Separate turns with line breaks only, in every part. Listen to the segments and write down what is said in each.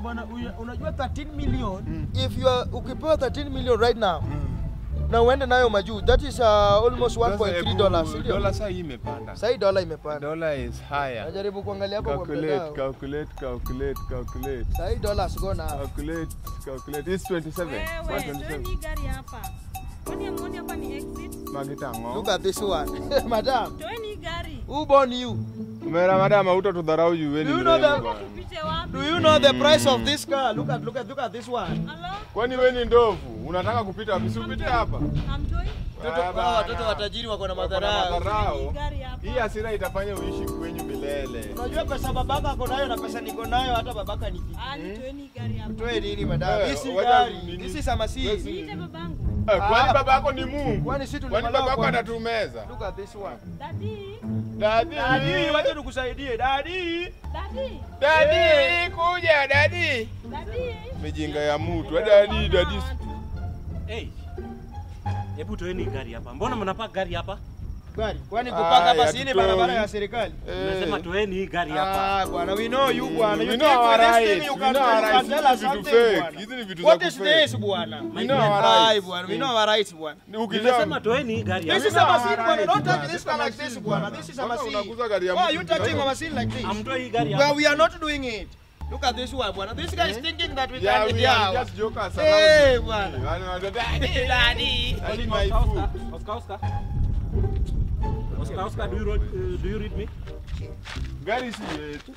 bwana, uya- unajua 13 million
Mm.
if you are ukipewa 13 million right now na uende nayo majuu that is uh, almost 1.3 dollars. ndio?
Dola saa hii imepanda.
Sasa hii dola imepanda.
Dola is higher.
Najaribu kuangalia hapo kwa
Calculate,
mtandao.
calculate, calculate, calculate.
Sasa hii dola has gone up.
Calculate, calculate. It's 27.
Wewe,
127.
toeni gari hapa. Kwani hamuoni hapa ni exit?
Magitango.
Look at this one. Madam,
Toeni gari.
who born you?
Mera madam hauta tudharau jueni
Do you know
mrembo
the-
bwana.
Tupite wapi?
Do you know the price of this car? Look at look at look at this one.
Halo?
Kwani wewe ni ndovu? Unataka kupita wapi? Si upite hapa.
Hamtoi?
Watoto
Ah,
hao watoto
bana.
watajiri wako na
Wako na
madharau.
madharau.
Toeni gari hapa.
Hii hasira itafanya uishi kwenyu milele.
Unajua pesa babaka ako nayo na pesa niko nayo hata babaka ni vipi?
Ah, ni toeni gari hapa.
Toe nini madam?
Eh,
Hii si
wacha
gari.
nini?
This is a Mercedes.
Niite babangu.
Eh, Kwani
Ah.
baba yako ni Mungu?
Kwani si
Kwani
tulimaliza
baba yako
kwa-
anatumeza?
Look at this one.
Daddy.
Dadi.
Dadi, wacha tukusaidie. Dadi.
Daddy.
Dadi, kuja dadi.
Daddy.
Mijinga ya mtu. Eh, Dadi, dadi.
Hey. Hebu toeni gari hapa. Mbona mnapaka gari hapa?
Gari. Kwani
Ah,
kupaka basi
ya
ni
tutoi.
barabara ya serikali?
Nimesema toeni hii gari hapa.
Ah, bwana, we know you bwana. You
We
think
know our
with this
rights.
thing you
We
can
know our
you can
rights.
tell
Hizi
us
ni vitu
something
fake.
bwana.
Hizi ni vitu
What
za
is
kufake.
this bwana?
We know our
Ai
rights.
bwana, we know our rights bwana.
Nimesema toeni hii gari
This is
hapa.
a machine bwana.
right,
Don't touch
bwana.
this car like this bwana. This is a
Kwanza
machine.
unakuza gari ya
Why are
mtu
you touching
kidogo.
a machine like this?
Amtoi hii gari
Well,
hapa.
we are not doing it. Look at this one bwana. This guy is thinking that we
Yeah,
can
we
yeah.
are just jokers
Hey,
around.
bwana.
Wale wana- Daddy, daddy. Daddy, my
Oscar,
food.
Oscar, Oscar. Oscar, Oscar, do you, read, uh, do you read me?
Gari si yetu.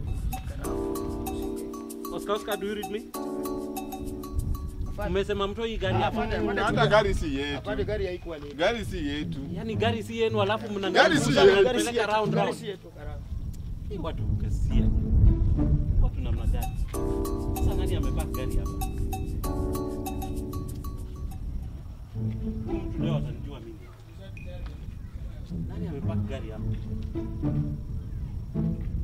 Oscar, Oscar, do you read me? Umesema mtoi hii gari hapa.
Hata gari si yetu.
Apande gari haikuwa ni.
Gari si yetu.
Yaani gari si yenu alafu mna
Gari si
mnapeleka
yetu.
Gari si yetu,
round
gari
round.
si yetu, karama.
Hii watu kasia. Watu namna gani? Sasa nani amepaka gari hapa? Huyu Mtu leo atanijua mimi. Nani amepaka gari hapa?